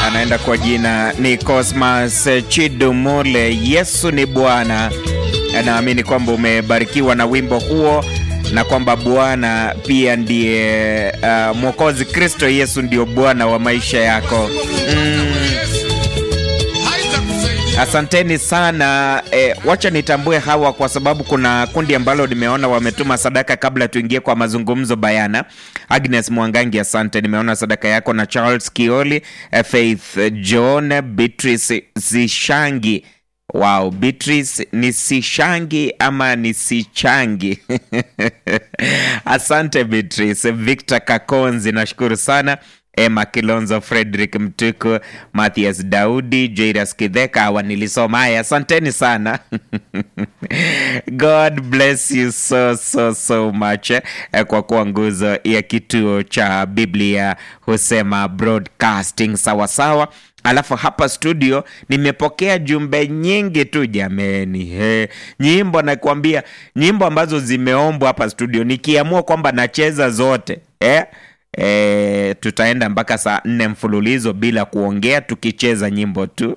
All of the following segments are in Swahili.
anaenda kwa jina ni Cosmas Chidumule. Yesu ni Bwana. Naamini kwamba umebarikiwa na wimbo huo na kwamba Bwana pia ndiye uh, Mwokozi. Kristo Yesu ndio Bwana wa maisha yako mm. Asanteni sana e, wacha nitambue hawa kwa sababu kuna kundi ambalo nimeona wametuma sadaka kabla tuingie kwa mazungumzo bayana. Agnes Mwangangi, asante, nimeona sadaka yako, na Charles Kioli, Faith John, Beatrice Zishangi. Wow, Beatrice ni Sishangi ama ni Sichangi? Asante Beatrice. Victor Kakonzi, nashukuru sana. Emma Kilonzo, Frederick Mtuku, Mathias Daudi, Jairus Kidheka, hawa nilisoma. Haya, asanteni sana God bless you so so so much eh, kwa kuwa nguzo ya kituo cha Biblia husema broadcasting sawasawa. Alafu hapa studio nimepokea jumbe nyingi tu jameni, he, nyimbo nakwambia, nyimbo ambazo zimeombwa hapa studio, nikiamua kwamba nacheza zote eh? E, tutaenda mpaka saa nne mfululizo bila kuongea tukicheza nyimbo tu.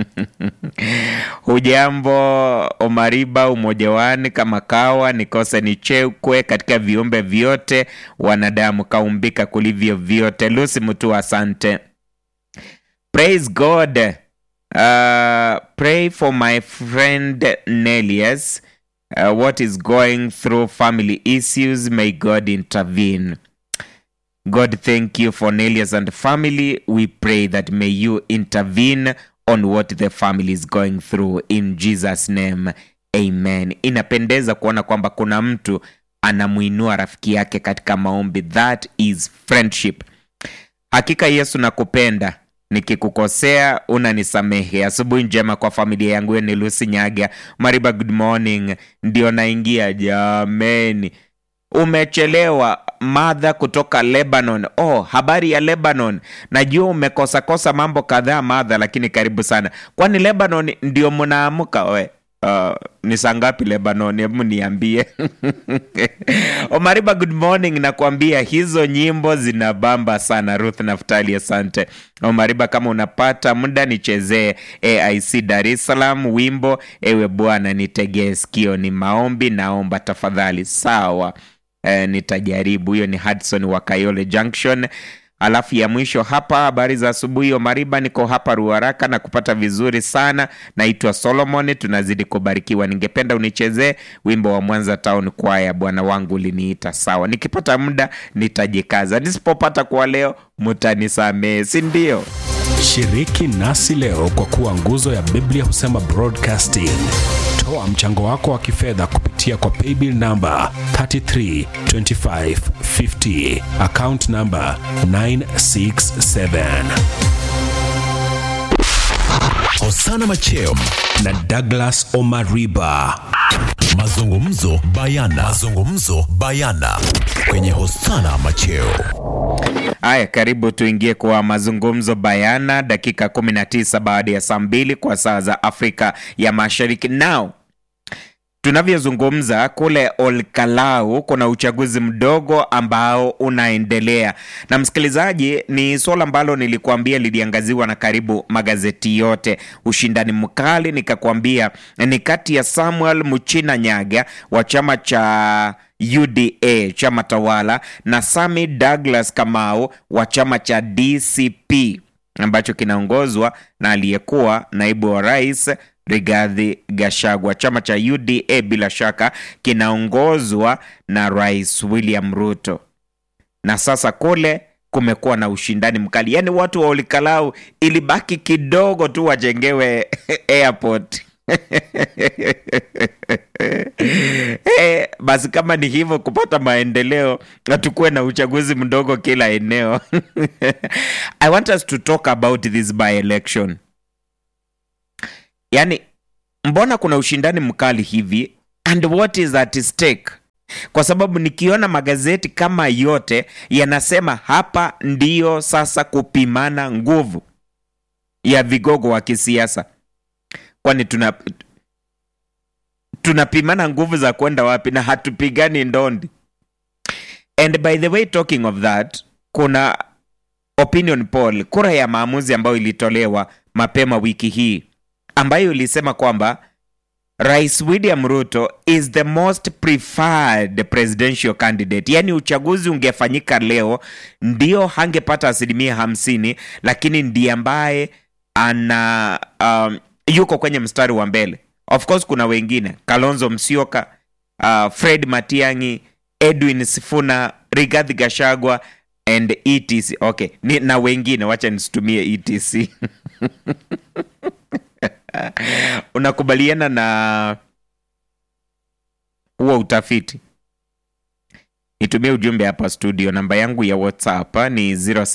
Hujambo Omariba, umojewani kama kawa nikose nichekwe katika viumbe vyote wanadamu kaumbika kulivyo vyote. Lucy Mutu, asante. Praise God. Uh, pray for my friend Nelius. Uh, what is going through family issues. May God intervene. God, thank you for Nelius and family. We pray that may you intervene on what the family is going through in Jesus name. Amen. Inapendeza kuona kwamba kuna mtu anamuinua rafiki yake katika maombi. That is friendship. Hakika Yesu nakupenda. Nikikukosea unanisamehe. Asubuhi njema kwa familia yangu. Hiyo ni Lucy Nyaga Mariba, good morning. Ndio naingia jameni. Umechelewa madha kutoka Lebanon. Oh, habari ya Lebanon. Najua umekosakosa mambo kadhaa madha, lakini karibu sana. Kwani Lebanon ndio mnaamka we? Uh, ni saa ngapi Lebanon? Hebu niambie. Omariba, good morning. Nakwambia hizo nyimbo zinabamba sana. Ruth Naftali, asante. Omariba, kama unapata muda nichezee AIC Dar es Salaam wimbo ewe Bwana nitegee sikio, ni maombi, naomba tafadhali. Sawa. E, nitajaribu. Hiyo ni Hudson wa Kayole Junction. Alafu ya mwisho hapa, habari za asubuhi Omariba, niko hapa Ruaraka na kupata vizuri sana. Naitwa Solomon, tunazidi kubarikiwa. Ningependa unichezee wimbo wa Mwanza Town Choir, Bwana wangu uliniita. Sawa, nikipata muda nitajikaza, nisipopata kwa leo mutanisamehe, si ndio? Shiriki nasi leo kwa kuwa nguzo ya Biblia husema broadcasting. Toa mchango wako wa kifedha kupitia kwa paybill namba 332550 account namba 967. Hosana Macheo na Douglas Omariba. mazungumzo bayana mazungumzo bayana kwenye Hosana Macheo Haya, karibu tuingie kwa mazungumzo bayana, dakika 19 baada ya saa mbili kwa saa za Afrika ya Mashariki. Nao tunavyozungumza kule Olkalau kuna uchaguzi mdogo ambao unaendelea, na msikilizaji, ni suala ambalo nilikuambia liliangaziwa na karibu magazeti yote. Ushindani mkali, nikakwambia ni kati ya Samuel Muchina Nyaga wa chama cha UDA chama tawala na Sami Douglas Kamau wa chama cha DCP ambacho kinaongozwa na aliyekuwa naibu wa rais Rigathi Gachagua. Chama cha UDA bila shaka kinaongozwa na Rais William Ruto, na sasa kule kumekuwa na ushindani mkali, yaani watu wa Olikalau ilibaki kidogo tu wajengewe airport Eh, basi kama ni hivyo kupata maendeleo na tukuwe na uchaguzi mdogo kila eneo. I want us to talk about this by election. Yaani mbona kuna ushindani mkali hivi and what is at stake? Kwa sababu nikiona magazeti kama yote yanasema hapa ndiyo sasa kupimana nguvu ya vigogo wa kisiasa. Kwani tuna tunapimana nguvu za kwenda wapi na hatupigani ndondi? And by the way talking of that, kuna opinion poll, kura ya maamuzi ambayo ilitolewa mapema wiki hii ambayo ilisema kwamba Rais William Ruto is the most preferred presidential candidate. Yaani uchaguzi ungefanyika leo, ndio hangepata asilimia hamsini, lakini ndiye ambaye ana um, yuko kwenye mstari wa mbele. Of course kuna wengine Kalonzo Musyoka, uh, Fred Matiang'i, Edwin Sifuna, Rigathi Gachagua and etc. Okay, ni, na wengine wacha nisitumie etc. Unakubaliana na huo utafiti? Nitumie ujumbe hapa studio. Namba yangu ya WhatsApp ni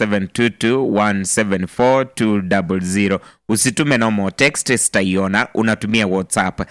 0722174200. Usitume nomo text, sitaiona. Unatumia WhatsApp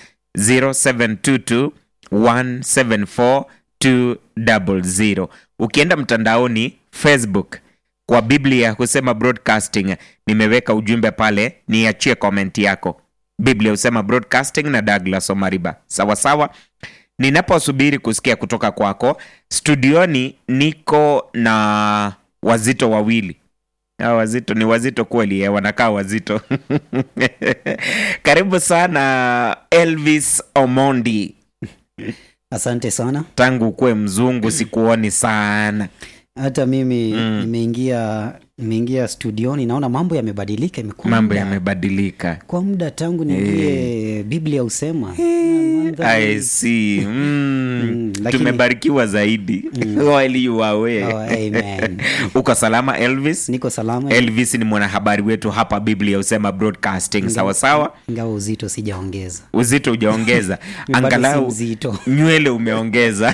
0722174200. Ukienda mtandaoni Facebook kwa Biblia husema broadcasting, nimeweka ujumbe pale, niachie komenti yako. Biblia husema broadcasting na Douglas Omariba, sawa sawa. Ninaposubiri kusikia kutoka kwako studioni, niko na wazito wawili. Hawa wazito ni wazito kweli, eh, wanakaa wazito. Karibu sana Elvis Omondi. Asante sana. Tangu ukuwe mzungu sikuoni sana. Hata mimi nimeingia nimeingia studioni, naona mambo yamebadilika, imekuwa Mambo muda- yamebadilika. kwa muda tangu niingie Biblia husema Mandhari- I see. Mm. Mm, lakini- Tumebarikiwa zaidi. While you are away. Oh, amen. Uko salama Elvis? Niko salama Elvis ni mwanahabari wetu hapa Biblia husema broadcasting, sawa sawa. ingawa uzito sijaongeza. Uzito hujaongeza, Bado si angalau mzito. nywele umeongeza.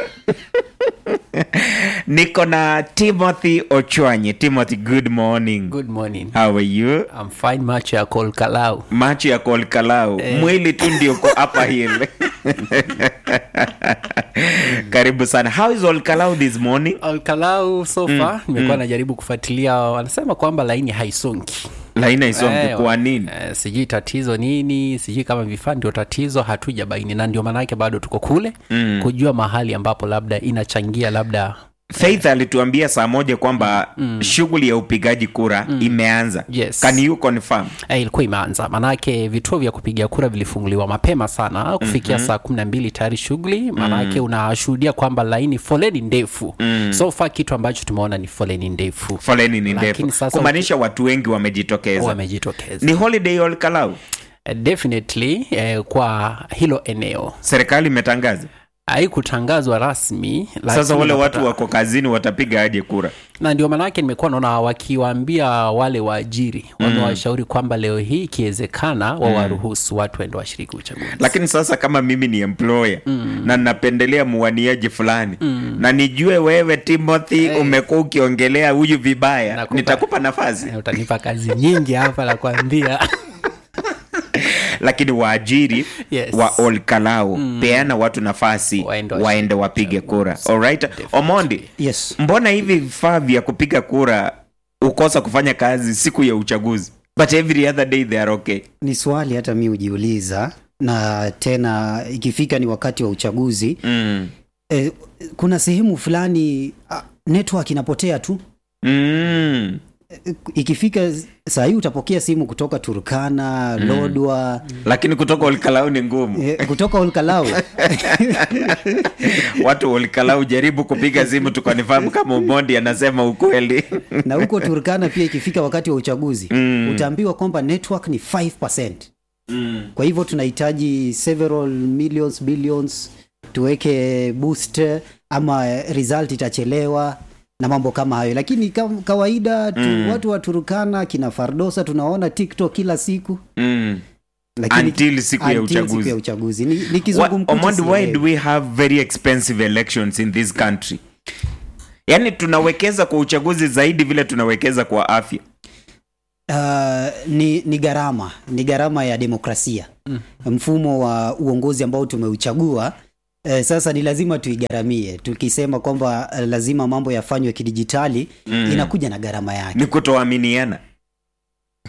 Niko na Timothy Ochwanye. Timothy, good morning. Good morning. How are you? I'm fine macho ya Kolkalau. macho ya kolkalau mwili tu ndio uko hapa hill karibu sana how is olkalau this morning Kolkalau so far nimekuwa najaribu kufuatilia, wanasema kwamba laini haisongi. laina isonge Eh, kwa nini eh, sijui tatizo nini, sijui kama vifaa ndio tatizo, hatuja baini, na ndio maanake bado tuko kule kujua mahali ambapo labda inachangia labda faith alituambia saa moja kwamba shughuli ya upigaji kura imeanza Yes. can you confirm eh, ilikuwa imeanza maanake vituo vya kupiga kura vilifunguliwa mapema sana kufikia saa kumi na mbili tayari shughuli maanake unashuhudia kwamba laini foleni ndefu so far kitu ambacho tumeona ni foleni ndefu foleni ni Lakini ndefu sasa kumaanisha watu wengi wamejitokeza wamejitokeza ni holiday olkalau Eh, definitely eh, kwa hilo eneo serikali imetangaza haikutangazwa rasmi sasa lakini wale unapata- watu wako kazini watapiga aje kura na ndio maanake nimekuwa naona wakiwaambia wale waajiri wamewashauri kwamba leo hii ikiwezekana wawaruhusu watu waende washiriki uchaguzi lakini sasa kama mimi ni employer na napendelea muwaniaji fulani na nijue wewe timothy umekuwa ukiongelea huyu vibaya Nakupa- nitakupa nafasi Eh, utanipa kazi nyingi hapa la kuambia lakini waajiri Yes. wa olkalau peana watu nafasi Waende waende, washiriki wapige kura Alright? omondi Yes. mbona hivi vifaa vya kupiga kura ukosa kufanya kazi siku ya uchaguzi but every other day they are okay Ni swali hata mi hujiuliza, na tena ikifika ni wakati wa uchaguzi mm. eh, kuna sehemu fulani ah, network inapotea tu Mm. ikifika saa hii utapokea simu kutoka Turkana, Lodwa, lakini kutoka olkalau ni ngumu eh, kutoka Olkalau. watu olkalau jaribu kupiga simu tukanifahamu kama umondi anasema ukweli na huko Turkana pia ikifika wakati wa uchaguzi utaambiwa kwamba network ni 5%. Kwa hivyo tunahitaji several millions billions tuweke boost ama result itachelewa na mambo kama hayo, lakini kam- kawaida tu, watu wa Turkana kina Fardosa tunaona TikTok kila siku mm. lakini Until siku ya until uchaguzi. siku ya uchaguzi ni, ni Wha- kizungumkuti Omondi, why sielewi. do we have very expensive elections in this country yaani tunawekeza kwa uchaguzi zaidi vile tunawekeza kwa afya Uh, ni, ni gharama ni gharama ya demokrasia mm. mfumo wa uongozi ambao tumeuchagua eh, sasa ni lazima tuigharamie tukisema kwamba eh, lazima mambo yafanywe kidijitali mm. inakuja na gharama yake ni kutoaminiana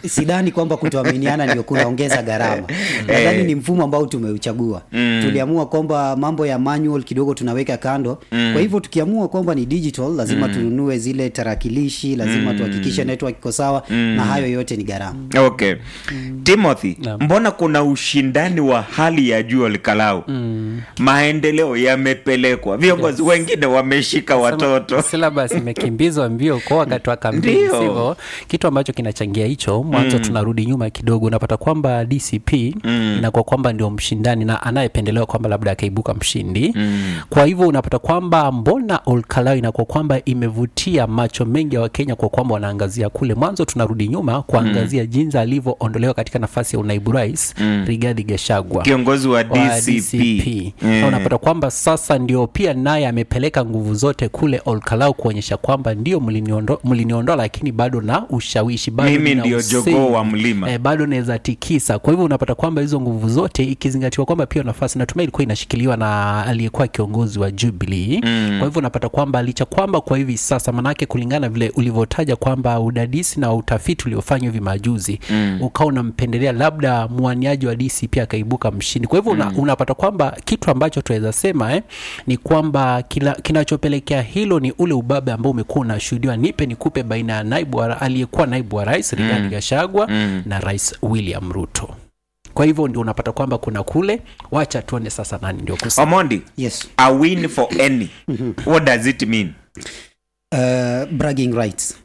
sidhani kwamba kutoaminiana ndio kunaongeza gharama nadhani ni mfumo ambao tumeuchagua tuliamua kwamba mambo ya manual kidogo tunaweka kando kwa hivyo tukiamua kwamba ni digital lazima tununue zile tarakilishi lazima tuhakikishe network iko sawa na hayo yote ni gharama okay timothy mbona kuna ushindani wa hali ya juu olikalau maendeleo yamepelekwa viongozi wengine wameshika watoto syllabus imekimbizwa mbio kwa wakati wa kampeni Ndio. sivyo kitu ambacho kinachangia hicho mwanzo tunarudi nyuma kidogo unapata kwamba dcp inakuwa kwamba ndio mshindani na anayependelewa kwamba labda akaibuka mshindi kwa hivyo unapata kwamba mbona olkalau inakuwa kwamba imevutia macho mengi ya wakenya kwa kwamba wanaangazia kule mwanzo tunarudi nyuma kuangazia jinsi alivyoondolewa katika nafasi ya unaibu rais rigadhi gashagwa kiongozi wa wa dcp, Na unapata kwamba sasa ndio pia naye amepeleka nguvu zote kule Olkalau kuonyesha kwamba ndio mliniondo- mliniondoa, lakini bado na ushawishi bado Mimi nina ndio usemi. jogoo wa mlima. eh, bado naweza tikisa. Kwa hivyo unapata kwamba hizo nguvu zote ikizingatiwa kwamba pia nafasi natumai ilikuwa inashikiliwa na aliyekuwa kiongozi wa Jubilee mm. Kwa hivyo unapata kwamba licha kwamba kwa hivi sasa, manake kulingana vile ulivyotaja kwamba udadisi na utafiti uliofanywa hivi majuzi mm. ukawa unampendelea labda mwaniaji wa DCP akaibuka mshindi. Kwa hivyo una, unapata kwamba kitu ambacho tunaweza sema eh, ni kwamba kila, kinachopelekea hilo ni ule ubabe ambao umekuwa unashuhudiwa nipe nikupe baina ya naibu wa, aliyekuwa naibu wa rais Rigathi Gachagua na rais William Ruto. Kwa hivyo ndio unapata kwamba kuna kule, wacha tuone sasa nani ndio kusema. omondi yes a win for any what does it mean uh, bragging rights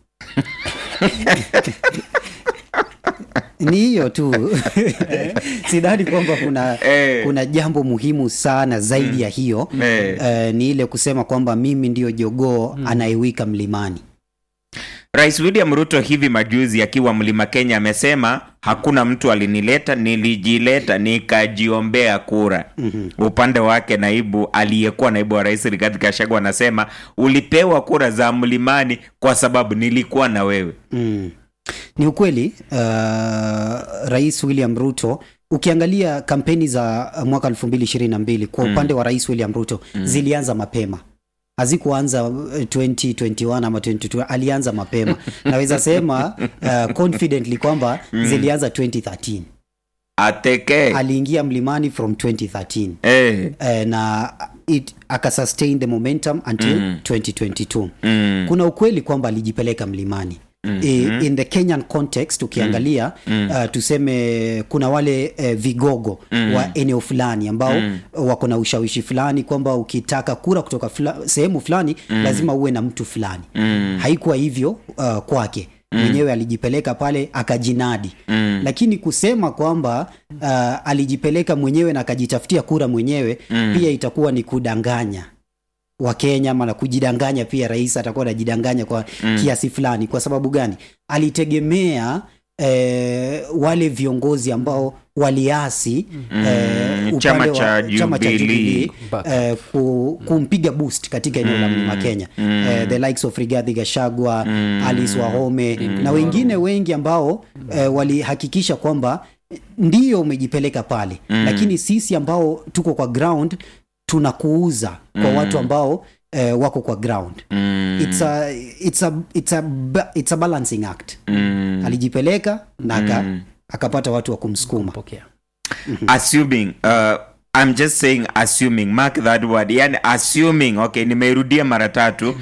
ni hiyo tu sidhani kwamba kuna Eh. kuna jambo muhimu sana zaidi ya hiyo Eh. uh, ni ile kusema kwamba mimi ndio jogoo anayewika mlimani rais william ruto hivi majuzi akiwa mlima kenya amesema hakuna mtu alinileta nilijileta nikajiombea kura mm-hmm. upande wake naibu aliyekuwa naibu wa rais rigathi gachagua anasema ulipewa kura za mlimani kwa sababu nilikuwa na wewe mm. ni ukweli uh, rais william ruto ukiangalia kampeni za mwaka 222 kwa upande wa rais william ruto zilianza mapema hazikuanza uh, 2021 ama 2022 alianza mapema naweza sema uh, confidently kwamba zilianza 2013 ateke aliingia mlimani from 2013 eh. eh, na it akasustain the momentum until Mm. 2022 mm. kuna ukweli kwamba alijipeleka mlimani mm-hmm. in the kenyan context ukiangalia mm. uh, tuseme kuna wale uh, vigogo mm. wa eneo fulani ambao mm. wako na ushawishi fulani kwamba ukitaka kura kutoka fula, sehemu fulani mm. lazima uwe na mtu fulani mm. haikuwa hivyo uh, kwake mwenyewe alijipeleka pale akajinadi mm. lakini kusema kwamba uh, alijipeleka mwenyewe na akajitafutia kura mwenyewe mm. pia itakuwa ni kudanganya wakenya ama na kujidanganya pia rais atakuwa anajidanganya kwa mm. kiasi fulani kwa sababu gani alitegemea eh, wale viongozi ambao waliasi mm. eh, Chama upande cha wa- chama cha Jubilee. Jubilee, Back. eh, ku, kumpiga boost katika eneo la mlima kenya eh, the likes of rigadhi gashagwa alice wahome na wengine wengi ambao eh, walihakikisha kwamba ndiyo umejipeleka pale lakini sisi ambao tuko kwa ground tunakuuza kwa watu ambao eh, wako kwa ground it's a, it's a, it's a, ba- it's a balancing act alijipeleka na aka, akapata watu wa kumsukuma Pokea. assuming uh, i'm just saying assuming mark that word yani assuming okay nimeirudia mara tatu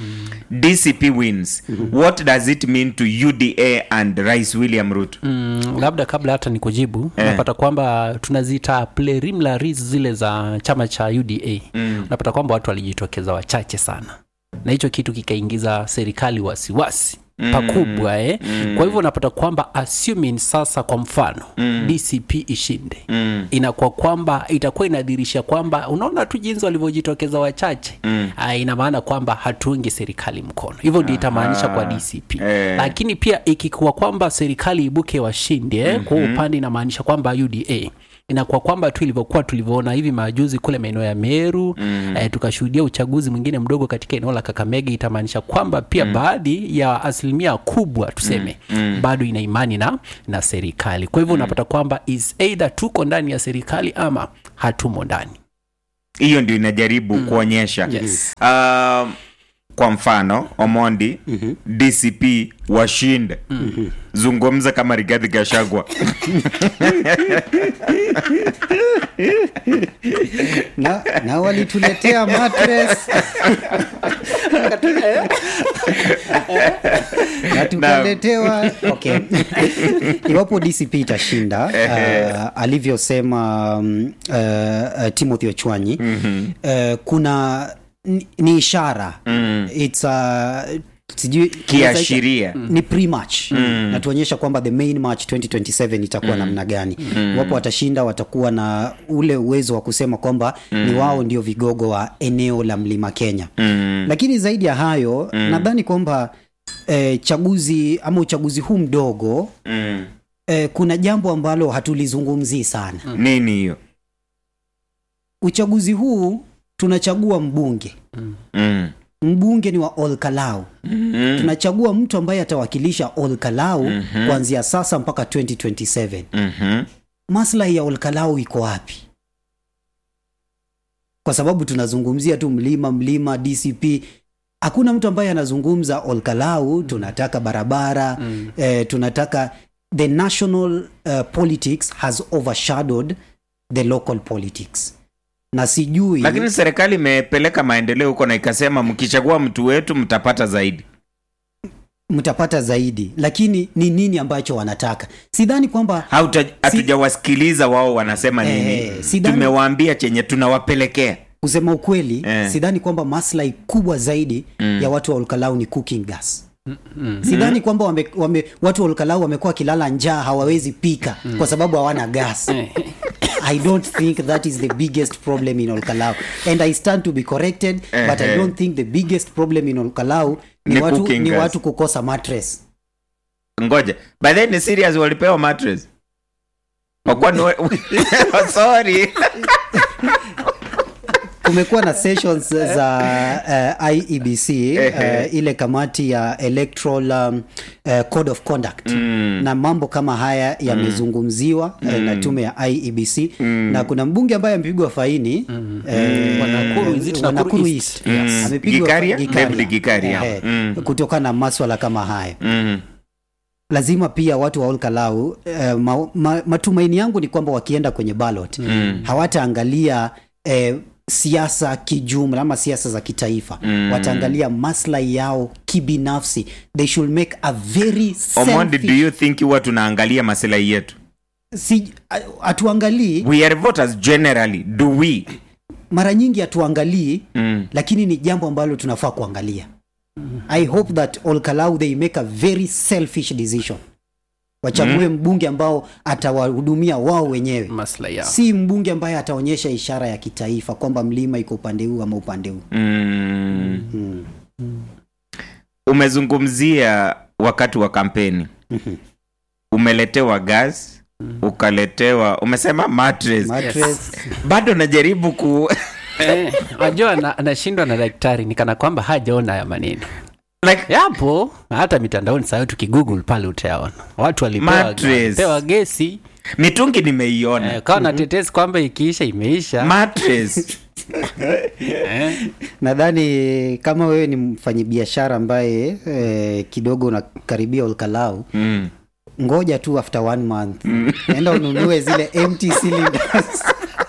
dcp wins what does it mean to uda and rais william ruto Mm, labda kabla hata ni kujibu unapata kwamba tunaziita preliminaries zile za chama cha uda mm. unapata kwamba watu walijitokeza wachache sana na hicho kitu kikaingiza serikali wasiwasi mm. pakubwa eh? mm. kwa hivyo unapata kwamba assuming sasa kwa mfano mm. dcp ishinde mm. inakuwa kwamba itakuwa inadhirisha kwamba unaona tu jinsi walivyojitokeza wachache mm. ina maana kwamba hatuungi serikali mkono hivyo ndio itamaanisha kwa dcp Eh. lakini pia ikikuwa kwamba serikali ibuke washindi eh, mm-hmm. kwa upande inamaanisha kwamba uda inakuwa kwamba tu ilivyokuwa tulivyoona hivi majuzi kule maeneo ya meru mm. eh, tukashuhudia uchaguzi mwingine mdogo katika eneo la kakamega itamaanisha kwamba pia mm. baadhi ya asilimia kubwa tuseme mm. bado ina imani na, na serikali kwa hivyo unapata kwamba is either tuko ndani ya serikali ama hatumo ndani hiyo ndio inajaribu kuonyesha Yes. um, kwa mfano omondi mm-hmm. dcp washinde mm-hmm. zungumza kama Rigathi Gachagua na, na walituletea mattress na tukaletewa okay. iwapo dcp itashinda uh, alivyosema um, uh, uh, timothy ochwanyi mm-hmm. uh, kuna ni, ni ishara mm. its a sijui Kiashiria. ni pre-match mm. natuonyesha kwamba the main match 2027 itakuwa mm. namna gani mm. wapo watashinda watakuwa na ule uwezo wa kusema kwamba mm. ni wao ndio vigogo wa eneo la mlima kenya mm. lakini zaidi ya hayo mm. nadhani kwamba eh, chaguzi ama uchaguzi huu mdogo mm. eh, kuna jambo ambalo hatulizungumzii sana mm. nini hiyo uchaguzi huu tunachagua mbunge mm. mbunge ni wa olkalau mm. tunachagua mtu ambaye atawakilisha olkalau mm-hmm. kuanzia sasa mpaka 2027 mm-hmm. maslahi ya olkalau iko wapi kwa sababu tunazungumzia tu mlima mlima dcp hakuna mtu ambaye anazungumza olkalau tunataka barabara mm. eh, tunataka the national uh, politics has overshadowed the local politics na sijui lakini serikali imepeleka maendeleo huko na ikasema mkichagua mtu wetu mtapata zaidi mtapata zaidi lakini ni nini ambacho wanataka sidhani kwamba Hauta- hatujawasikiliza wao wanasema nini Eh, sidhani- tumewaambia chenye tunawapelekea kusema ukweli Eh. sidhani kwamba maslahi kubwa zaidi mm. ya watu wa olkalau ni cooking gas mm. sidhani kwamba wame, wame, watu wa olkalau wamekuwa wakilala njaa hawawezi pika mm. kwa sababu hawana gas i don't think that is the biggest problem in olkalau and i stand to be corrected but i Ehe. don't think the biggest problem in olkalau ni, Ni watu, cooking ni gas. watu kukosa mattress ngoja by then ni serious walipewa mattress Wakuwa ni wa- sorry kumekuwa na sessions za uh, iebc uh, ile kamati ya electoral um, uh, code of conduct mm. na mambo kama haya yamezungumziwa mm. uh, na tume ya iebc mm. na kuna mbunge ambaye amepigwa faini mm. uh, Wanakuru, is it wa Nakuru Nakuru East? East. Yes. Amepigwa Gikaria? fa- David Gikaria. Ehe, Mm. kutokana na maswala kama haya mm. lazima pia watu wa olkalau eh, ma, ma, matumaini yangu ni kwamba wakienda kwenye ballot mm. hawataangalia eh, siasa kijumla ama siasa za kitaifa mm. wataangalia maslahi yao kibinafsi they should make a very omondi do selfish, you think huwa tunaangalia masilahi yetu si, hatuangalii we are voters generally do we mara nyingi hatuangalii mm. lakini ni jambo ambalo tunafaa kuangalia i hope that olkalau they make a very selfish decision wachague mbunge ambao atawahudumia wao wenyewe maslahi yao si mbunge ambaye ataonyesha ishara ya kitaifa kwamba mlima iko upande huu ama upande huu Mm. umezungumzia wakati wa kampeni umeletewa gas ukaletewa umesema mattress. Mattress, bado najaribu ku Eh, wajua na- anashindwa na daktari nikana kwamba hajaona haya maneno like, yapo hata mitandaoni sayo tukigoogle pale utayaona watu walipewa Mattress. walipewa gesi mitungi nimeiona eh, kawa na tetesi kwamba ikiisha imeisha mattress eh, nadhani kama wewe ni mfanyibiashara ambaye eh, kidogo unakaribia olkalau mm. ngoja tu after one month enda ununue zile empty cylinders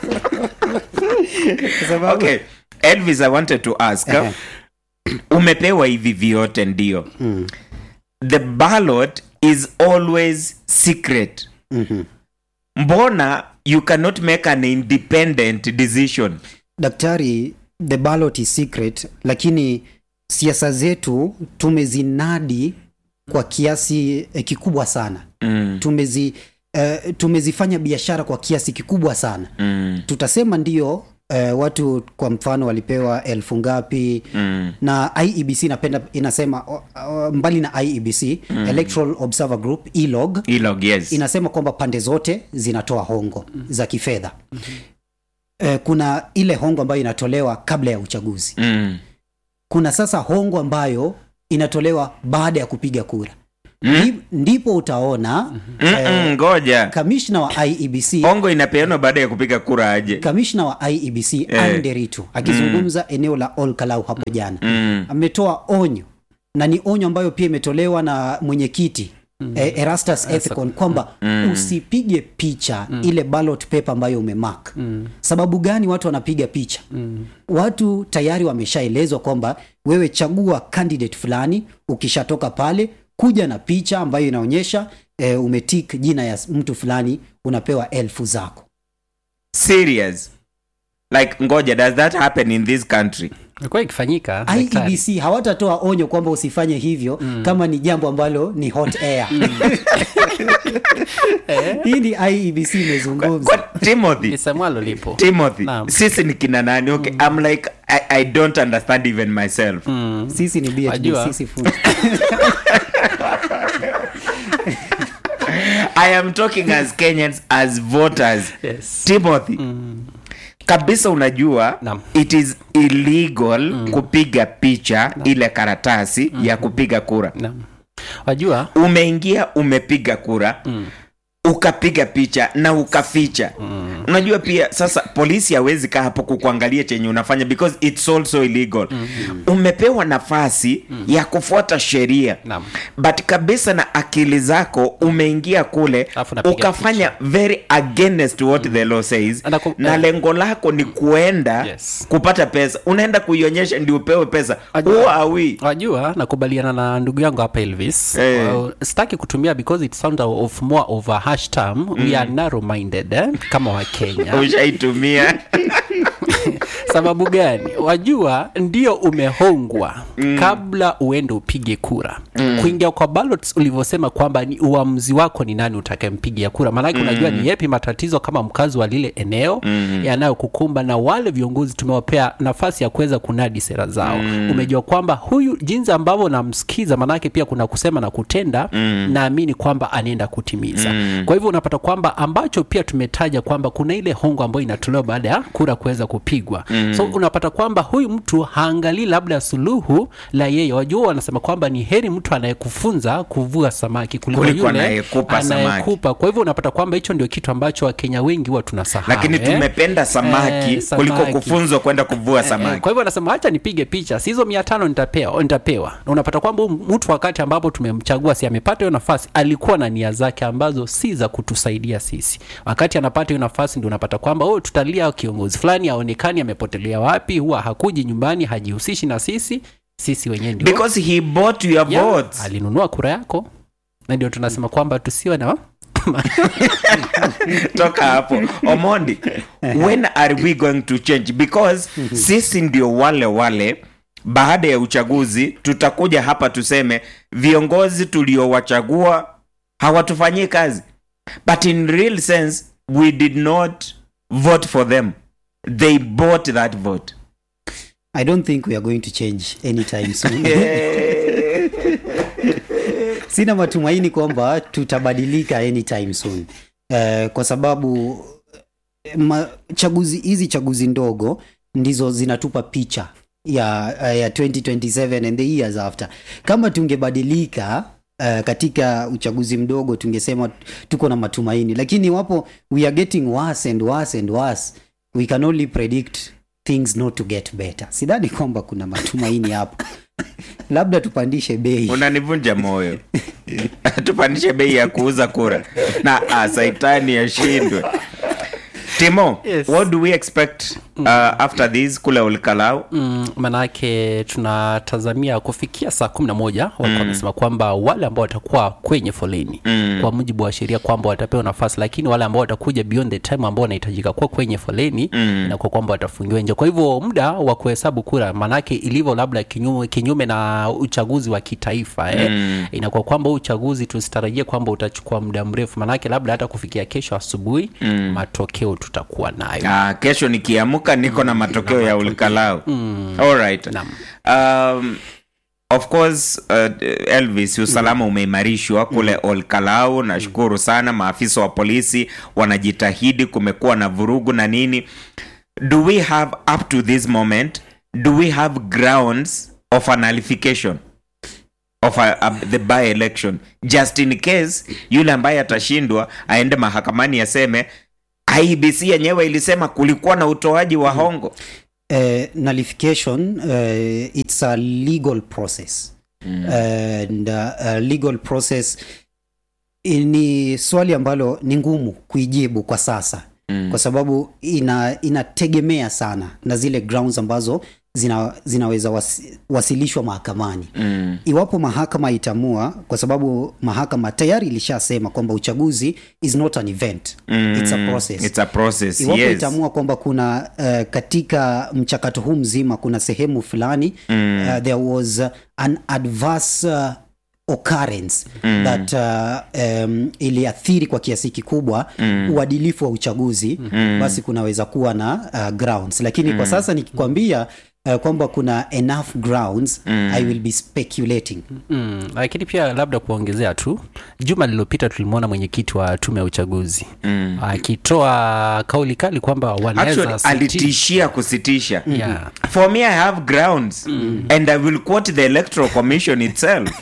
Kwa sababu- okay elvis i wanted to ask Ehe. umepewa hivi vyote ndio Mm. the ballot is always secret Mhm. mbona you cannot make an independent decision daktari the ballot is secret lakini siasa zetu tumezinadi kwa kiasi eh, kikubwa sana mm. tumezi eh, tumezifanya biashara kwa kiasi kikubwa sana Mm. tutasema ndio eh, watu kwa mfano walipewa elfu ngapi Mm. na iebc inapenda inasema o- o- mbali na iebc mm. electoral observer group elog ilog yes inasema kwamba pande zote zinatoa hongo za kifedha eh, kuna ile hongo ambayo inatolewa kabla ya uchaguzi mm. kuna sasa hongo ambayo inatolewa baada ya kupiga kura Ndi- ndipo utaona Mm-mm, ngoja kamishna wa iebc ongo inapeanwa baada ya kupiga kura aje kamishna wa iebc Eh. Anne Nderitu akizungumza eneo la olkalau hapo jana mm. ametoa onyo na ni onyo ambayo pia imetolewa na mwenyekiti eh, erastus ethicon kwamba usipige picha ile ballot paper ambayo umemark sababu gani watu wanapiga picha watu tayari wameshaelezwa kwamba wewe chagua candidate fulani ukishatoka pale kuja na picha ambayo inaonyesha eh, umetik jina ya mtu fulani unapewa elfu zako serious like ngoja does that happen in this country ilikuwa ikifanyika daktari. iebc hawatatoa onyo kwamba usifanye hivyo mm. kama ni jambo ambalo ni hot air hii ni iebc imezungumza Kwa- timothy lisemwalo lipo timothy Naam. sisi ni kina nani okay i'm like I, i don't understand even myself sisi ni BHB, Wajua. sisi fundi. i am talking as kenyans as voters Yes. timothy kabisa unajua Naam. it is illegal kupiga picha ile karatasi ya kupiga kura Naam. wajua umeingia umepiga kura ukapiga picha na ukaficha mm. unajua pia sasa polisi hawezi kaa hapo kukuangalia chenye unafanya because it's also illegal mm-hmm. umepewa nafasi mm. ya kufuata sheria Naam. but kabisa na akili zako umeingia kule Alafu unapiga ukafanya very against what mm. the law says Na ku- na eh. lengo lako ni kuenda Yes. kupata pesa unaenda kuionyesha ndio upewe pesa who are we wajua nakubaliana na ndugu yangu hapa elvis Eh. uh, sitaki kutumia because it sound of more of a hash term we are narrow minded eh? kama wakenya ushaitumia sababu gani wajua ndio umehongwa mm. kabla uende upige kura mm. kuingia kwa ballots ulivyosema kwamba ni uamuzi wako ni nani utakayempigia kura maanake mm. unajua ni yepi matatizo kama mkazi wa lile eneo mm. yanayokukumba na wale viongozi tumewapea nafasi ya kuweza kunadi sera zao mm. umejua kwamba huyu jinsi ambavyo namsikiza maanake pia kuna kusema na kutenda mm. naamini kwamba anaenda kutimiza mm. kwa hivyo unapata kwamba ambacho pia tumetaja kwamba kuna ile hongo ambayo inatolewa baada ya kura kuweza kupigwa mm. so unapata kwamba huyu mtu haangalii labda suluhu la yeye wajua wanasema kwamba ni heri mtu anayekufunza kuvua samaki kuliko, Kuliko yule anayekupa samaki. anayekupa kwa hivyo unapata kwamba hicho ndio kitu ambacho wakenya wengi huwa tunasahau lakini eh. tumependa samaki Eh, kuliko samaki. kufunzwa kwenda kuvua Eh, samaki kwa hivyo anasema hacha nipige picha si hizo mia tano nitapewa, nitapewa. Na unapata kwamba huyu mtu wakati ambapo tumemchagua si amepata hiyo nafasi alikuwa na nia zake ambazo si za kutusaidia sisi wakati anapata hiyo nafasi ndio unapata kwamba oh, tutalia kiongozi fulani aonekani amepotelea wapi huwa hakuji nyumbani hajihusishi na sisi sisi wenyewe ndio because he bought your Yeah, votes alinunua kura yako na ndio tunasema kwamba tusiwe na toka hapo omondi when are we going to change because sisi ndio wale wale baada ya uchaguzi tutakuja hapa tuseme viongozi tuliowachagua hawatufanyii kazi but in real sense we did not vote for them they bought that vote i don't think we are going to change anytime soon sina matumaini kwamba tutabadilika anytime soon uh, kwa sababu eh, ma, chaguzi hizi chaguzi ndogo ndizo zinatupa picha ya, uh, ya 2027 and the years after kama tungebadilika Uh, katika uchaguzi mdogo tungesema tuko na matumaini lakini iwapo we are getting worse and worse and worse we can only predict things not to get better sidhani kwamba kuna matumaini hapo labda tupandishe bei unanivunja moyo tupandishe bei ya kuuza kura na ah, saitani yashindwe timo Yes. what do we expect uh, after this kule ulikalau mm, manake tunatazamia kufikia saa kumi na moja walikuwa wamesema kwamba wale ambao watakuwa kwenye foleni mm. kwa mujibu wa sheria kwamba watapewa nafasi lakini wale ambao watakuja beyond the time ambao wanahitajika kuwa kwenye foleni mm. inakuwa kwamba watafungiwa nje kwa hivyo muda wa kuhesabu kura manake ilivyo labda kinyume, kinyume na uchaguzi wa kitaifa eh, mm. inakuwa kwamba huu uchaguzi tusitarajie kwamba utachukua muda mrefu manake labda hata kufikia kesho asubuhi mm. matokeo tutakuwa nayo Ah, kesho nikiamka niko na matokeo ya ulikalau alright um, of course uh, elvis usalama umeimarishwa kule olkalau nashukuru sana maafisa wa polisi wanajitahidi kumekuwa na vurugu na nini do we have up to this moment do we have grounds of a nullification of a, a, the by election just in case yule ambaye atashindwa aende mahakamani aseme ibc yenyewe ilisema kulikuwa na utoaji wa hongo uh, nullification uh, it's a legal process mm. and uh, a legal process I- ni swali ambalo ni ngumu kuijibu kwa sasa mm. kwa sababu ina inategemea sana na zile grounds ambazo zina, zinaweza wasi, wasilishwa mahakamani mm. iwapo mahakama itamua kwa sababu mahakama tayari ilishasema kwamba uchaguzi is not an event mm. it's a process It's a process. iwapo yes. itaamua kwamba kuna uh, katika mchakato huu mzima kuna sehemu fulani mm. uh, there was uh, an adverse uh, occurrence mm. that uh, um, iliathiri kwa kiasi kikubwa mm. uadilifu wa uchaguzi mm. basi kunaweza kuwa na uh, grounds lakini mm. kwa sasa nikikwambia uh, kwamba kuna enough grounds mm. i will be speculating mm, lakini pia labda kuongezea tu juma lililopita tulimwona mwenyekiti wa tume ya uchaguzi mm. akitoa kauli kali kwamba Actually, wanaweza siti- alitishia kusitisha Yeah. for me i have grounds and i will quote the electoral commission itself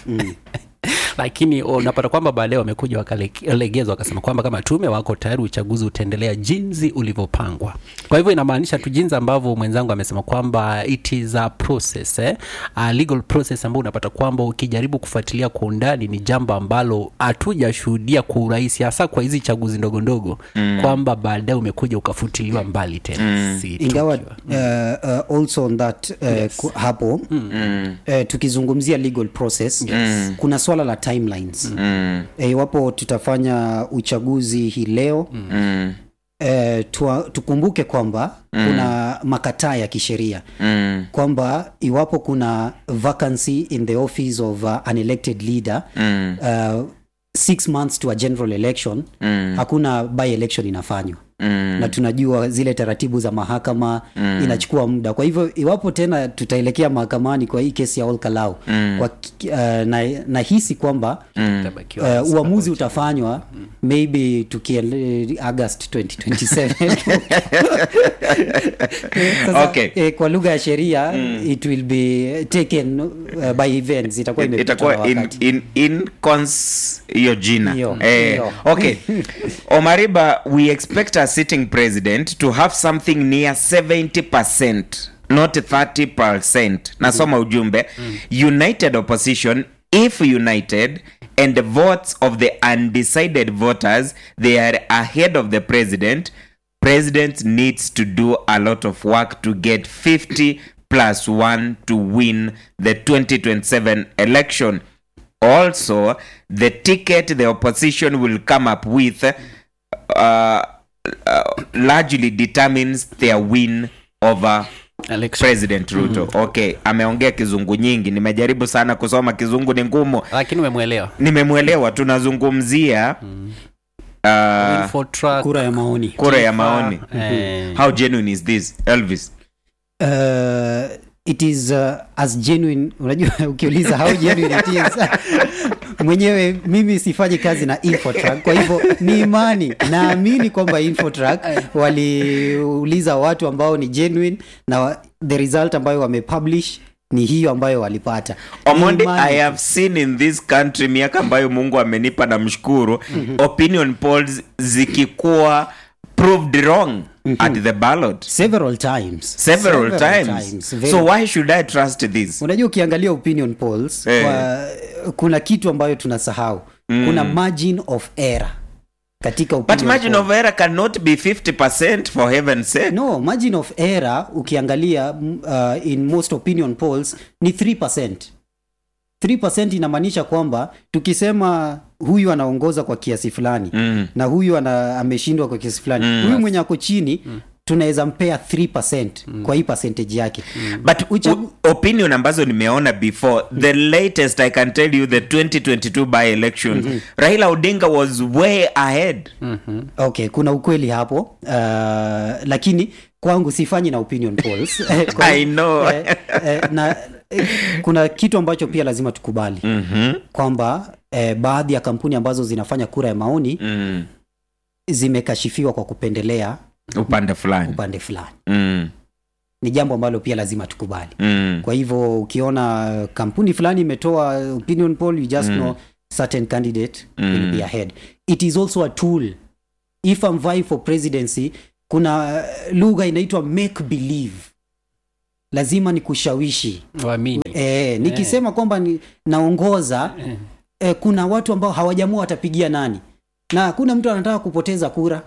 lakini unapata kwamba baadaye wamekuja wakalegezwa wakasema kwamba kama tume wako tayari uchaguzi utaendelea jinsi ulivyopangwa kwa hivyo inamaanisha tu jinsi ambavyo mwenzangu amesema kwamba it is a process eh? a legal process ambao unapata kwamba ukijaribu kufuatilia kwa undani ni jambo ambalo hatujashuhudia kwa urahisi hasa kwa hizi chaguzi ndogo ndogo mm. kwamba baadaye umekuja ukafutiliwa mbali tena mm. si ingawa tukiwa- uh, uh, also on that uh, yes. hapo mm. uh, tukizungumzia legal process yes. kuna swala la timelines mm. iwapo tutafanya uchaguzi hii leo mm. uh, tua, tukumbuke kwamba mm. kuna makataa ya kisheria mm. kwamba iwapo kuna vacancy in the office of uh, an elected leader mm. uh, six months to a general election mm. hakuna by election inafanywa mm. na tunajua zile taratibu za mahakama mm. inachukua muda kwa hivyo iwapo tena tutaelekea mahakamani kwa hii kesi ya Olkalau mm. kwa, ki- uh, na, nahisi kwamba Itabakiwa uh, uamuzi utafanywa maybe tukiele august 2027 Sasa, Okay. eh, kwa lugha ya sheria it will be taken uh, by events itakuwa imepitwa na itakuwa in, wakati in, in cons hiyo jina Hiyo, eh, hiyo. okay omariba we expect a sitting president to have something near 70 not 30 nasoma ujumbe united opposition if united and the votes of the undecided voters they are ahead of the president president needs to do a lot of work to get 50 plus 1 to win the 2027 election also the ticket the opposition will come up with uh, uh, largely determines their win over Election. president ruto okay ameongea kizungu nyingi nimejaribu sana kusoma kizungu ni ngumu lakini umemwelewa nimemwelewa tunazungumzia uh, Info track, kura ya maoni kura ya maoni eh, how genuine is this elvis uh, it is uh, as genuine unajua ukiuliza how genuine it is mwenyewe mimi sifanyi kazi na infotrack kwa hivyo ni imani naamini kwamba infotrack waliuliza watu ambao ni genuine na wa- the result ambayo wamepublish ni hiyo ambayo walipata Ni omondi imani. i have seen in this country miaka ambayo mungu amenipa na mshukuru opinion polls zikikuwa proved wrong at the ballot several times several, times, Very so why should i trust this unajua ukiangalia opinion polls Eh. kwa, kuna kitu ambayo tunasahau mm. kuna margin of error katika but opinion margin poll. of error cannot be 50 for heaven's sake no margin of error ukiangalia mm, uh, in most opinion polls ni 3 3 inamaanisha kwamba tukisema huyu anaongoza kwa kiasi fulani Mm. na huyu ana, ameshindwa kwa kiasi fulani Mm. huyu mwenye ako chini tunaweza mpea 3 kwa hii percentage yake but Uchagu- u- opinion ambazo nimeona before the latest i can tell you the 2022 by elections raila odinga was way ahead okay kuna ukweli hapo uh, lakini kwangu sifanyi na opinion polls Kwa- I know. eh, eh, na eh, kuna kitu ambacho pia lazima tukubali mm-hmm. kwamba eh, baadhi ya kampuni ambazo zinafanya kura ya maoni mm. zimekashifiwa kwa kupendelea upande fulani upande fulani mm. ni jambo ambalo pia lazima tukubali Mm. kwa hivyo ukiona kampuni fulani imetoa opinion poll you just know certain candidate will be ahead it is also a tool if I'm vying for presidency kuna lugha inaitwa make believe lazima ni kushawishi waamini e, nikisema kwamba ni, naongoza eh, kuna watu ambao hawajamua watapigia nani na hakuna mtu anataka kupoteza kura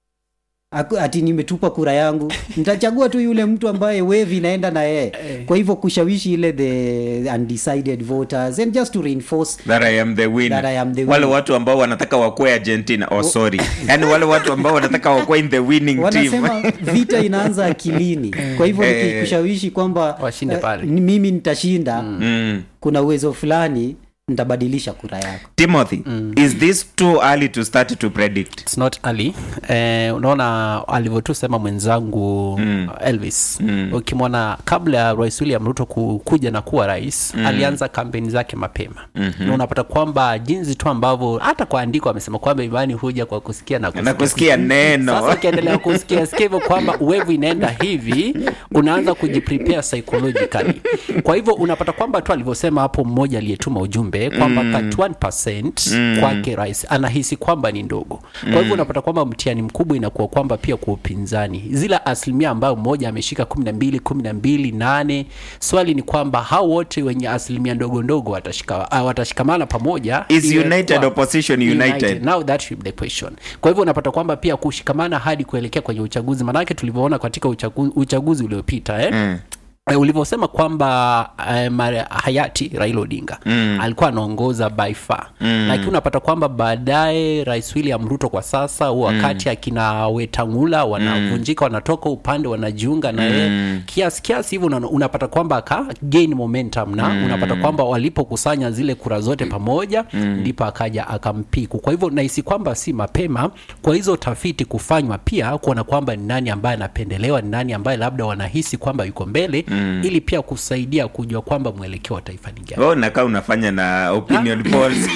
Aku- ati nimetupa kura yangu nitachagua tu yule mtu ambaye wave inaenda na yeye kwa hivyo kushawishi ile the undecided voters and just to reinforce that I am the winner. That I am the wale winner. watu ambao wanataka wakuwe argentina oh, sorry yani wale watu ambao wanataka wakuwe in the winning team wanasema vita inaanza akilini kwa hivyo Eh. nikikushawishi kwamba Washinde eh, pale. ni mimi nitashinda mm. kuna uwezo fulani nitabadilisha kura yako timothy is this too early to start to predict It's not early. Eh, unaona alivyotusema mwenzangu mm. elvis mm. ukimwona kabla ya rais william ruto ku- kuja na kuwa rais mm. alianza kampeni zake mapema mm-hmm. na unapata kwamba jinsi tu ambavyo hata kwa andiko amesema kwamba imani huja kwa kusikia na na kusikia neno sasa ukiendelea kusikia sikia hivyo kwamba uwevu inaenda hivi unaanza kujiprepare psychologically kwa hivyo unapata kwamba tu alivyosema hapo mmoja aliyetuma ujumbe kwamba mm. 31% mm. kwake rais anahisi kwamba ni ndogo kwa hivyo unapata kwamba mtihani mkubwa inakuwa kwamba pia kwa upinzani zile asilimia ambayo mmoja ameshika 12 12 8 swali ni kwamba hao wote wenye asilimia ndogo ndogo watashika, uh, watashikamana pamoja Is iwe united kwa- opposition united? now that should be the question kwa hivyo unapata kwamba pia kushikamana hadi kuelekea kwenye uchaguzi maanake tulivyoona katika uchaguzi, uchaguzi uliopita eh? mm Eh, ulivyosema kwamba eh, mare- hayati raila odinga mm. alikuwa anaongoza by far mm. lakini unapata kwamba baadaye rais william ruto kwa sasa huu wakati akina wetangula wanavunjika wanatoka upande wanajiunga na yeye mm. kiasi kiasi hivyo una- unapata kwamba aka gain momentum na mm. unapata kwamba walipokusanya zile kura zote pamoja mm. ndipo akaja akampiku kwa hivyo nahisi kwamba si mapema kwa hizo tafiti kufanywa pia kuona kwamba ni nani ambaye anapendelewa ni nani ambaye labda wanahisi kwamba yuko mbele mm. ili pia kusaidia kujua kwamba mwelekeo wa taifa ni gani oh, nakaa unafanya na opinion polls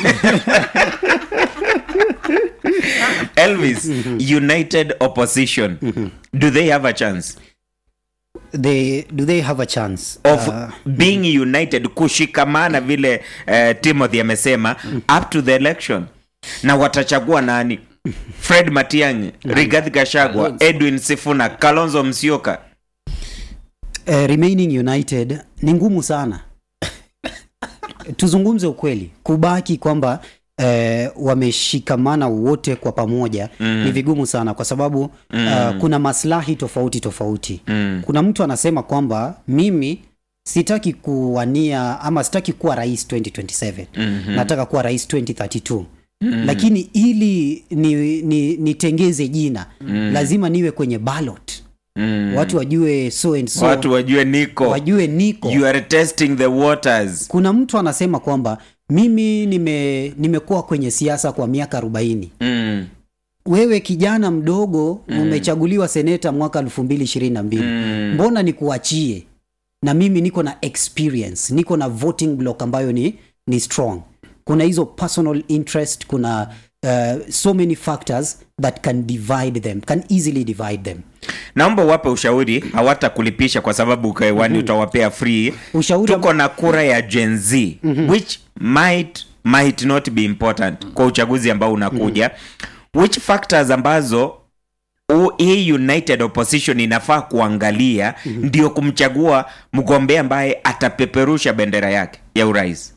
elvis united opposition do they have a chance they, do they have a chance of Uh, being united kushikamana vile uh, timothy amesema up to the election na watachagua nani fred matiang'i rigathi gashagwa Kalonzo. edwin sifuna kalonzo msioka uh, remaining united ni ngumu sana tuzungumze ukweli kubaki kwamba eh, wameshikamana wote kwa pamoja mm. ni vigumu sana kwa sababu mm. uh, kuna maslahi tofauti tofauti mm. kuna mtu anasema kwamba mimi sitaki kuwania ama sitaki kuwa rais 2027 mm-hmm. nataka kuwa rais 2032 Mm. lakini ili nitengeze ni, nitengeze jina mm. lazima niwe kwenye ballot mm. watu wajue so and so watu wajue niko wajue niko you are testing the waters kuna mtu anasema kwamba mimi nime nimekuwa kwenye siasa kwa miaka arobaini mm. wewe kijana mdogo mm. umechaguliwa seneta mwaka elfu mbili ishirini na mbili Mm. mbona nikuachie na mimi niko na experience niko na voting block ambayo ni, ni strong kuna hizo personal interest kuna uh, so many factors that can divide them can easily divide them naomba uwape ushauri hawatakulipisha kwa sababu ukewani utawapea free Ushauri tuko na kura ya gen z which might might not be important kwa uchaguzi ambao unakuja which factors ambazo u- hii united opposition inafaa kuangalia ndio kumchagua mgombea ambaye atapeperusha bendera yake ya urais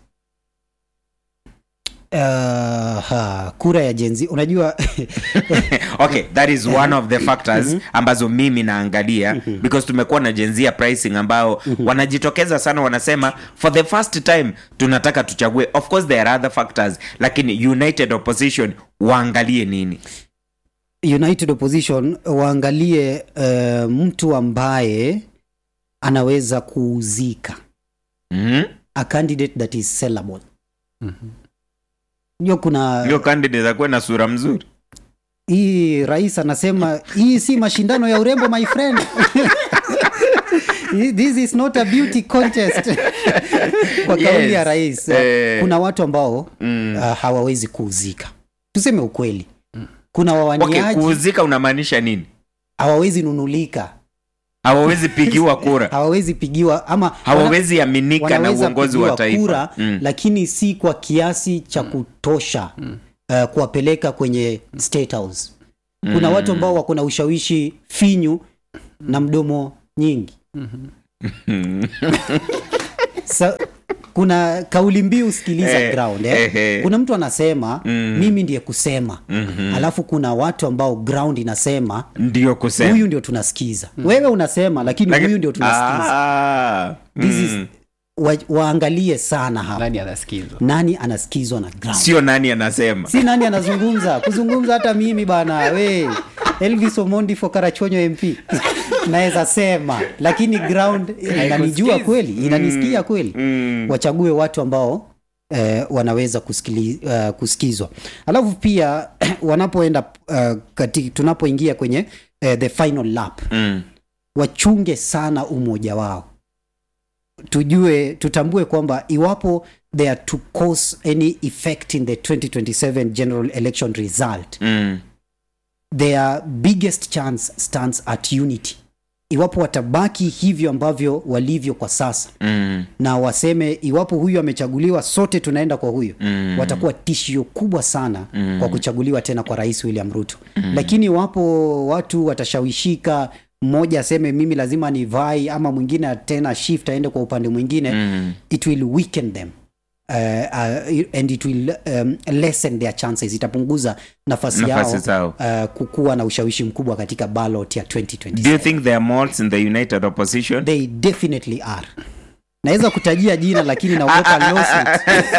uh, ha, kura ya jenzi unajua okay that is one of the factors ambazo mimi naangalia because tumekuwa na jenzia pricing ambao wanajitokeza sana wanasema for the first time tunataka tuchague of course there are other factors lakini united opposition waangalie nini united opposition waangalie uh, mtu ambaye anaweza kuuzika mm a candidate that is sellable hiyo kuna hiyo candidate akuwe na sura mzuri hii rais anasema hii si mashindano ya urembo my friend this is not a beauty contest kwa kauli Yes. ya rais Eh. kuna watu ambao Mm. uh, hawawezi kuuzika tuseme ukweli kuna okay wawaniaji kuuzika unamaanisha nini hawawezi nunulika hawawezi pigiwa kura hawawezi pigiwa ama hawawezi aminika na wanaweza uongozi wa pigiwa taifa kura Mm. lakini si kwa kiasi cha kutosha uh, kuwapeleka kwenye state house kuna watu ambao wako na ushawishi finyu na mdomo nyingi Sa, kuna kauli mbiu sikiliza Eh, ground eh, eh. eh. kuna mtu anasema mimi ndiye kusema alafu kuna watu ambao ground inasema ndio kusema huyu ndio tunasikiza wewe unasema lakini Lakini- huyu ndio tunasikiza Ah, This is, mm. wa, waangalie sana hapa nani anasikizwa nani anasikizwa na ground sio nani anasema si nani anazungumza kuzungumza hata mimi bana we elvis omondi fokarachonyo mp naweza sema lakini ground inanijua kweli inanisikia kweli wachague watu ambao eh, wanaweza kusikili, uh, kusikizwa alafu pia wanapoenda uh, kati, tunapoingia kwenye uh, the final lap mm. wachunge sana umoja wao tujue tutambue kwamba iwapo they are to cause any effect in the 2027 general election result Mm. their biggest chance stands at unity iwapo watabaki hivyo ambavyo walivyo kwa sasa Mm. na waseme iwapo huyu amechaguliwa sote tunaenda kwa huyu Mm. watakuwa tishio kubwa sana mm. kwa kuchaguliwa tena kwa rais william ruto mm. lakini iwapo watu watashawishika mmoja aseme mimi lazima nivai ama mwingine tena shift aende kwa upande mwingine Mm. it will weaken them Uh, uh, and it will um, lessen their chances itapunguza nafasi, Nafasi yao zao. uh, kukuwa na ushawishi mkubwa katika ballot ya 2027 do you think there are malts in the united opposition they definitely are naweza kutajia jina lakini naogopa lawsuit.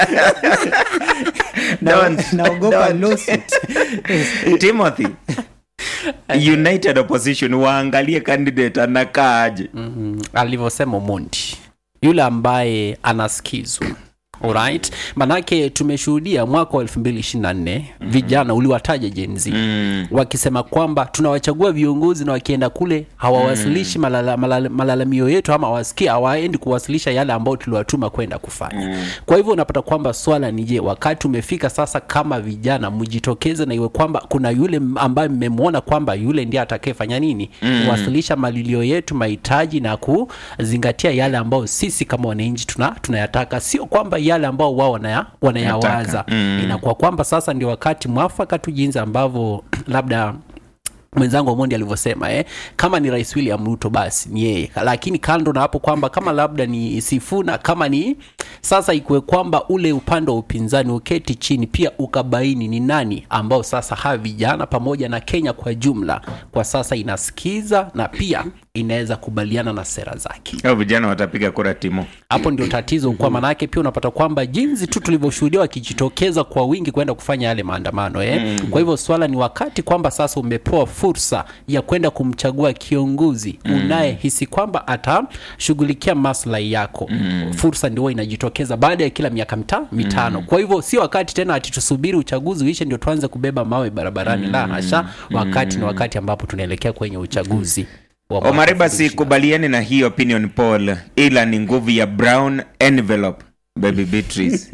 Na- Don't. naogopa Don't. lawsuit. timothy united opposition waangalie candidate anakaa aje mm, alivyosema mondi yule ambaye anasikizwa Alright. manake tumeshuhudia mwaka wa 2024 mm-hmm. vijana uliwataja jenzi Mm. wakisema kwamba tunawachagua viongozi na wakienda kule hawawasilishi malala, malala, malalamio yetu ama hawasikia hawaendi kuwasilisha yale ambayo tuliwatuma kwenda kufanya mm. kwa hivyo unapata kwamba swala ni je wakati umefika sasa kama vijana mjitokeze na iwe kwamba kuna yule m- ambaye mmemwona kwamba yule ndiye atakayefanya nini mm. kuwasilisha malilio yetu mahitaji na kuzingatia yale ambayo sisi kama wananchi tuna tunayataka sio kwamba yale ambao wao wanaya, wanayawaza mm. inakuwa kwamba sasa ndio wakati mwafaka tu jinsi ambavyo labda mwenzangu Omondi alivyosema eh, kama ni rais William Ruto basi ni yeye, lakini kando na hapo kwamba kama labda ni Sifuna, kama ni sasa ikuwe kwamba ule upande wa upinzani uketi chini pia ukabaini ni nani ambao sasa hawa vijana pamoja na Kenya kwa jumla kwa sasa inasikiza na pia inaweza kubaliana na sera zake Hao vijana watapiga kura timo hapo ndio tatizo kwa maanake pia unapata kwamba jinsi tu tulivyoshuhudia wakijitokeza kwa wingi kwenda kufanya yale maandamano eh? mm. kwa hivyo swala ni wakati kwamba sasa umepewa fursa ya kwenda kumchagua kiongozi mm. unayehisi kwamba atashughulikia maslahi yako mm. fursa ndio huwa inajitokeza baada ya kila miaka mita, mitano mm. kwa hivyo si wakati tena ati tusubiri uchaguzi uishe ndio tuanze kubeba mawe barabarani mm. la hasha wakati ni wakati ambapo tunaelekea kwenye uchaguzi wa mwaka omariba 2025. sikubaliani na hii opinion poll ila ni nguvu ya brown envelope baby beatrice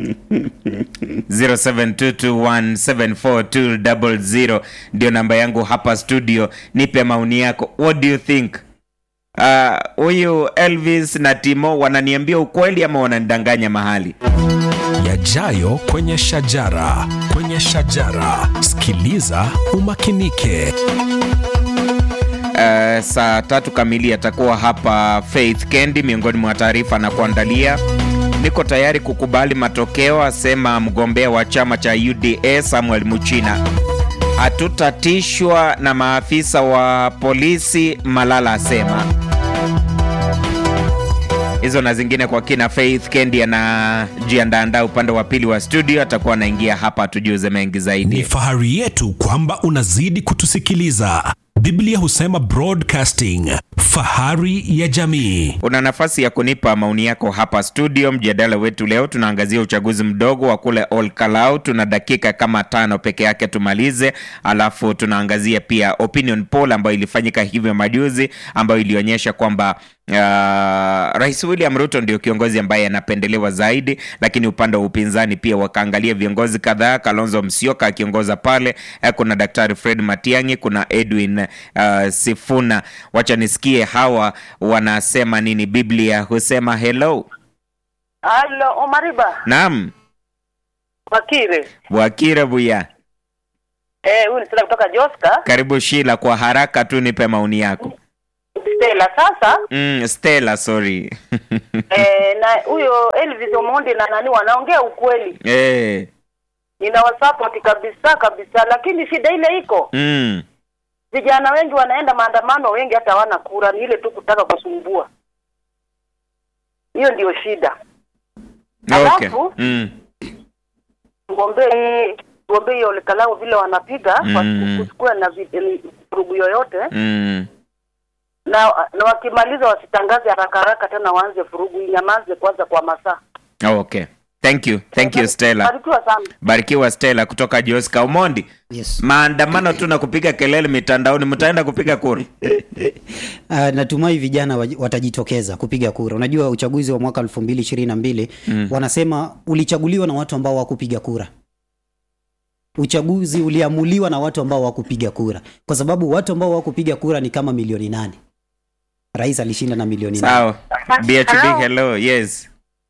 0722174200 ndio namba yangu hapa studio nipe maoni yako what do you think Ah, huyu elvis na timo wananiambia ukweli ama wananidanganya mahali yajayo kwenye shajara kwenye shajara sikiliza umakinike Uh, saa tatu kamili atakuwa hapa Faith Kendi, miongoni mwa taarifa na kuandalia. Niko tayari kukubali matokeo, asema mgombea wa chama cha UDA Samuel Muchina. Hatutatishwa na maafisa wa polisi, Malala asema. Hizo na zingine kwa kina. Faith Kendi anajiandaandaa upande wa pili wa studio, atakuwa anaingia hapa tujuze mengi ni zaidi. fahari yetu kwamba unazidi kutusikiliza biblia husema broadcasting fahari ya jamii Una nafasi ya kunipa maoni yako hapa studio. Mjadala wetu leo tunaangazia uchaguzi mdogo wa kule Ol Kalou. Tuna dakika kama tano peke yake tumalize, alafu tunaangazia pia opinion poll ambayo ilifanyika hivyo majuzi, ambayo ilionyesha kwamba Uh, Rais William Ruto ndio kiongozi ambaye anapendelewa zaidi, lakini upande wa upinzani pia wakaangalia viongozi kadhaa. Kalonzo Musyoka akiongoza pale, eh, kuna Daktari Fred Matiang'i, kuna Edwin uh, Sifuna. Wacha nisikie hawa wanasema nini. Biblia husema hello. Halo, Omariba Naam, Wakire. Bwakire Buya, Eh, huyu ni Stella kutoka Joska. karibu Shila, kwa haraka tu nipe maoni yako. Stella. Sasa mm, stella sorry eh, na huyo Elvis Omondi na nani wanaongea ukweli, eh, ninawasupport kabisa kabisa, lakini shida ile iko mm, vijana wengi wanaenda maandamano, wengi hata hawana kura, ni ile tu kutaka kusumbua. Hiyo ndio shida. okay. Alafu- mm, Tuombee tuombee hiyo Olekalau vile wanapiga Mm. kusikuwe na vi- vurugu yoyote, mm. na na wakimaliza wasitangaze haraka haraka tena waanze vurugu, inyamaze kwanza kwa masaa. okay thank you thank you stella Barikiwa sana. barikiwa stella kutoka joska umondi yes. maandamano tu na kupiga kelele mitandaoni mtaenda kupiga kura Uh, natumai vijana waj- watajitokeza kupiga kura. Unajua uchaguzi wa mwaka 2022 mm. wanasema ulichaguliwa na watu ambao hawakupiga kura. Uchaguzi uliamuliwa na watu ambao hawakupiga kura, kwa sababu watu ambao hawakupiga kura ni kama milioni nane. Rais alishinda na milioni nane. sawa bhb Hello. hello yes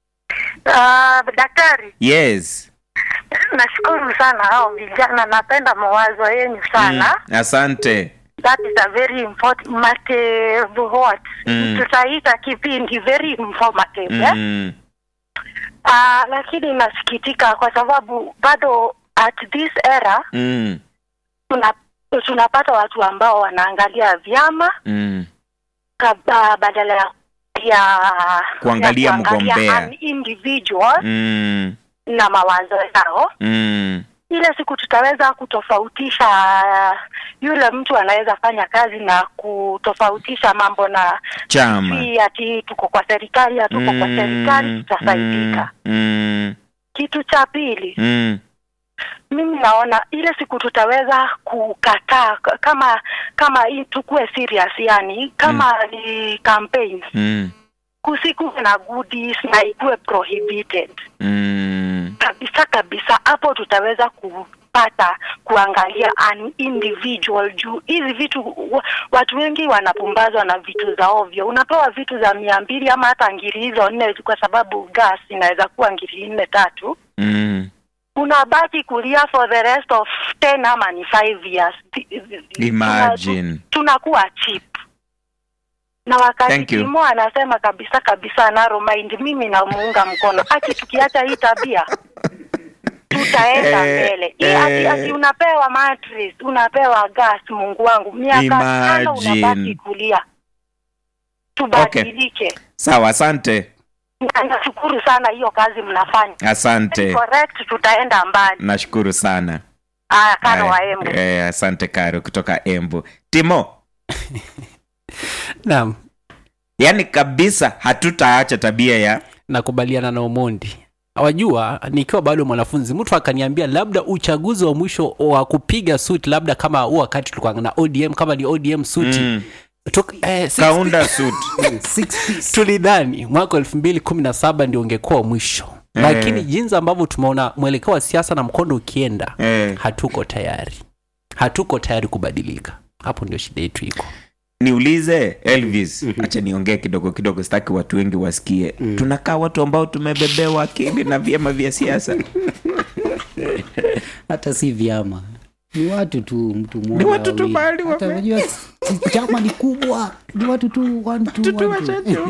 Uh, daktari, yes nashukuru sana hao vijana, napenda mawazo yenu sana. mm. asante That is a very important mate, what Mm. tutaita kipindi very informative eh? mm. Uh, lakini nasikitika kwa sababu bado at this era Mm. tuna tunapata watu ambao wanaangalia vyama Mm. kaba, badala ya ya Kuangalia ya kuangalia mgombea. an individual Mm. na mawazo yao Mm. ile siku tutaweza kutofautisha yule mtu anaweza fanya kazi na kutofautisha mambo na chama si ati tuko kwa serikali hatuko kwa serikali tutasaidika mm. Mm. kitu cha pili Mm. mimi naona ile siku tutaweza kukataa k- kama kama hii tukue serious yani kama ni campaign Mm. kusikuwe na goodies na ikuwe prohibited Mm. kabisa kabisa hapo tutaweza kupata kuangalia an individual juu hizi vitu wa- watu wengi wanapumbazwa na vitu za ovyo unapewa vitu za mia mbili ama hata ngiri hizo nne kwa sababu gas inaweza kuwa ngiri nne tatu Mm. unabaki kulia for the rest of 10 ama ni 5 years Imagine. Tuna- tunakuwa cheap na Thank wakati you. Timo anasema kabisa kabisa narrow mind mimi namuunga mkono aki tukiacha hii tabia tutaenda Eh, mbele hii ati, eh. ati unapewa mattress unapewa gas mungu wangu miaka tano Imagine. unabaki kulia tubadilike sawa asante Na nashukuru sana hiyo kazi mnafanya asante correct tutaenda mbali nashukuru sana aya kano wa Haya, Embu. eh, asante karo kutoka embu timo naam yaani kabisa hatutaacha tabia ya nakubaliana na Omondi. Wajua, nikiwa bado mwanafunzi, mtu akaniambia labda uchaguzi wa mwisho wa kupiga suti, labda kama huo wakati tulikuwa na ODM, kama ni ODM suti mm. Tuk, eh, six- kaunda suit Six piece. tulidhani mwaka elfu mbili kumi na saba ndio ungekuwa mwisho Eh. lakini jinsi ambavyo tumeona mwelekeo wa siasa na mkondo ukienda eh. hatuko tayari hatuko tayari kubadilika hapo ndio shida yetu iko niulize elvis acha niongee kidogo kidogo sitaki watu wengi wasikie tunakaa watu ambao tumebebewa akili na vyama vya siasa hata si vyama ni watu tu mtu mmoja Ni watu tu wawili. mahali Hata wame- unajua si- chama ni kubwa ni watu tu one, two, one, two.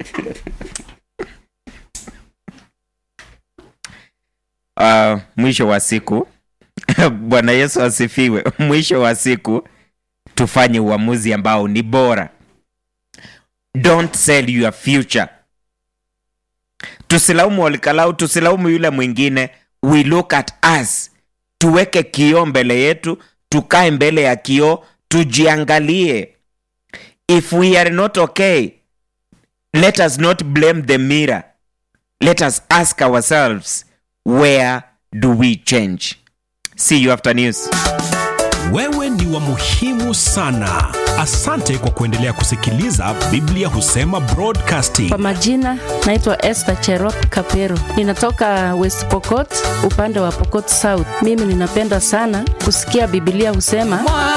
uh, mwisho wa siku bwana yesu asifiwe mwisho wa siku tufanye uamuzi ambao ni bora don't sell your future tusilaumu walikalau tusilaumu yule mwingine we look at us tuweke kioo mbele yetu tukae mbele ya kioo tujiangalie if we are not okay let us not blame the mirror let us ask ourselves where do we change see you after news wewe ni wa muhimu sana asante kwa kuendelea kusikiliza biblia husema broadcasting Kwa majina naitwa Esther Cherop Kapero, ninatoka West Pokot, upande wa Pokot South. Mimi ninapenda sana kusikia Biblia husema